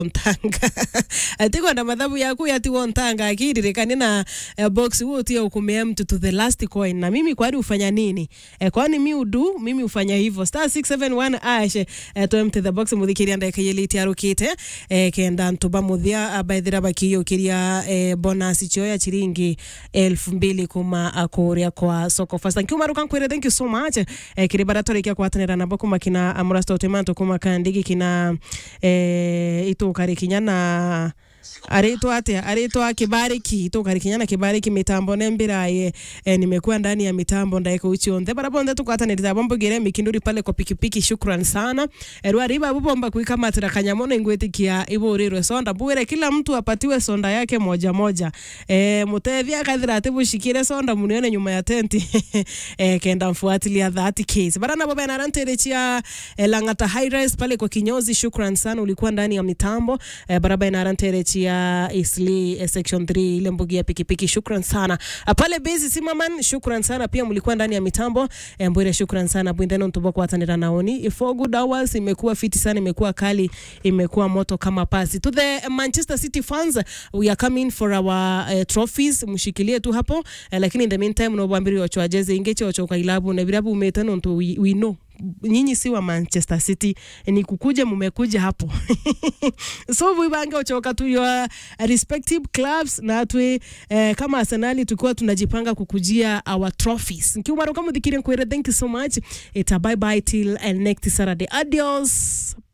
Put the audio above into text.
ntanga atikwenda mathabu yaku yatiwo ntanga akiririkani na uh, box huo utia ukumea mtu to the last coin na mimi kwani ufanya nini eh, kwani mi udu mimi ufanya hivyo star 671 ash eh, to empty the box muthikiria ndeka yeliti arukite eh, kenda ntuba muthia abaithira bakiyukiria eh, bonus chio ya chiringi elfu mbili kuma akuria kwa soko fast thank you maruka nkwire thank you so much eh, kiri bara torikia kwatanira nabo kuma kina amurasto timanto kuma kandigi kina eh, itukari kinya na aritwa atia aritwa kibariki itukari kinya na kibariki mitambo nembiraye eh, nimekuwa ndani ya mitambo ndaika uchionthe barabonde tukwatanirira bombogire mikinduri pale kwa pikipiki shukran sana eh, rwariba bubomba kuikamatira kanyamono ingwitikia iburirwe sonda bwire kila mtu apatiwe sonda yake moja moja eh, mutethia akathira ati bushikire sonda munione nyuma ya tenti eh, kenda mfuatilia that case barana baba inaranterechia eh, langata high rise pale kwa kinyozi shukran sana ulikuwa ndani ya mitambo eh, baraba inaranterechia isli eh, section 3 ile mbugi ya pikipiki shukran sana Ah, pale base simaman shukran sana pia mlikuwa ndani ya mitambo eh, mbwire shukran sana bwindeno ntubo kwatanira naoni for good hours imekuwa fiti sana imekuwa kali imekuwa moto kama pasi to the manchester city fans we are coming for our uh, trophies mshikilie tu hapo uh, lakini in the meantime nobwambiri ocho ajeze ingeche ocho kwa ilabu na virabu umetano ntu we, we know nyinyi si wa manchester city ni kukuja mumekuja hapo so vibange uchoka tu your respective clubs na twe eh, kama arsenali tukiwa tunajipanga kukujia our trophies nkiumaruka muthikire nkwire thank you so much ita bye bye till uh, next saturday adios